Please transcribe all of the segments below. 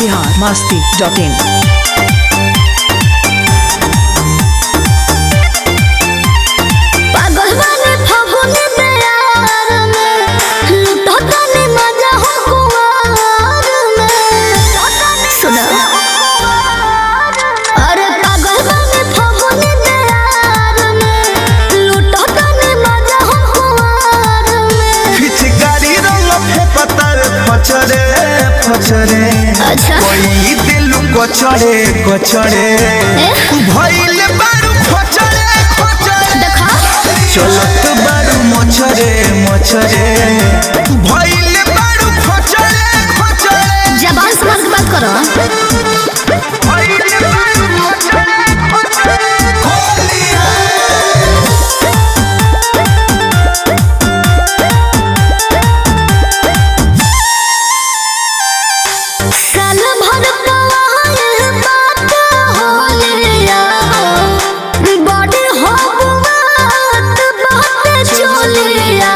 Bihar Masti dot इन पागल वाले फागुन में यार में लुटता ने मजा हो कुआर में सुना अरे पागल वाले फागुन में यार में लुटता ने मजा हो कुआर में पिचकारी रंग फेपतर फचरे फचरे अच्छा कोई दिल कोचरे कोचरे भइल बारू खोचरे खोचरे देखा चलत बारू मोचरे मोचरे भइल बारू खोचरे खोचरे जबान संभाल के बात करो भइल बारू खोचरे खोचरे खोलिया साल भर पवाए बात होलिया बड़े हो बात बात चोलिया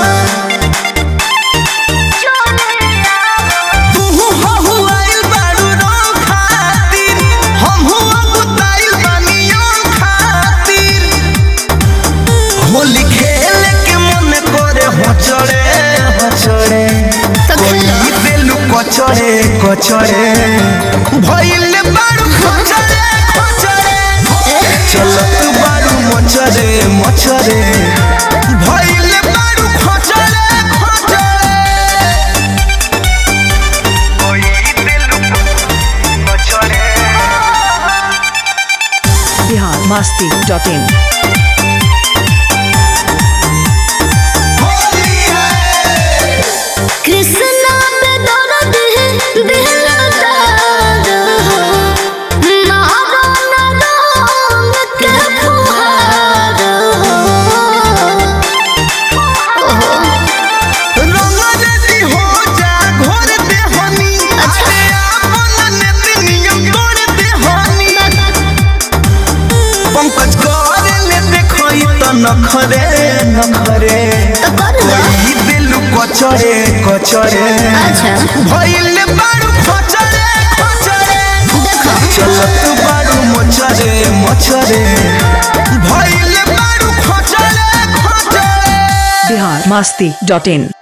तुहु हहु आइल बारू रंग खातिर हमहु अगुताइल बानियो खातिर होली खेल के मन करे हचड़े हचड़े तो खेलो ई दिल कचड़े कचड़े भइल बारू खचड़े खचड़े चलत बारू मचड़े मचड़े भइल बारू खचड़े खचड़े बिहार मस्ती डॉट इन कृष्णा पे दर्द है दिल दर्द हो मारो न रंग के फुहार हो ओहो रंग रेडी हो जा घोर दे हनी अरे आपन नेत नियम तोड़ दे हनी पंकज कर ले देखई त नखरे नखरे तो कर लो ई दिल कचरे कचरे अच्छा भइल बारू खचरे खचरे देखो चलत बारू मचरे मचरे भइल बारू खचरे खचरे बिहार मस्ती डॉट इन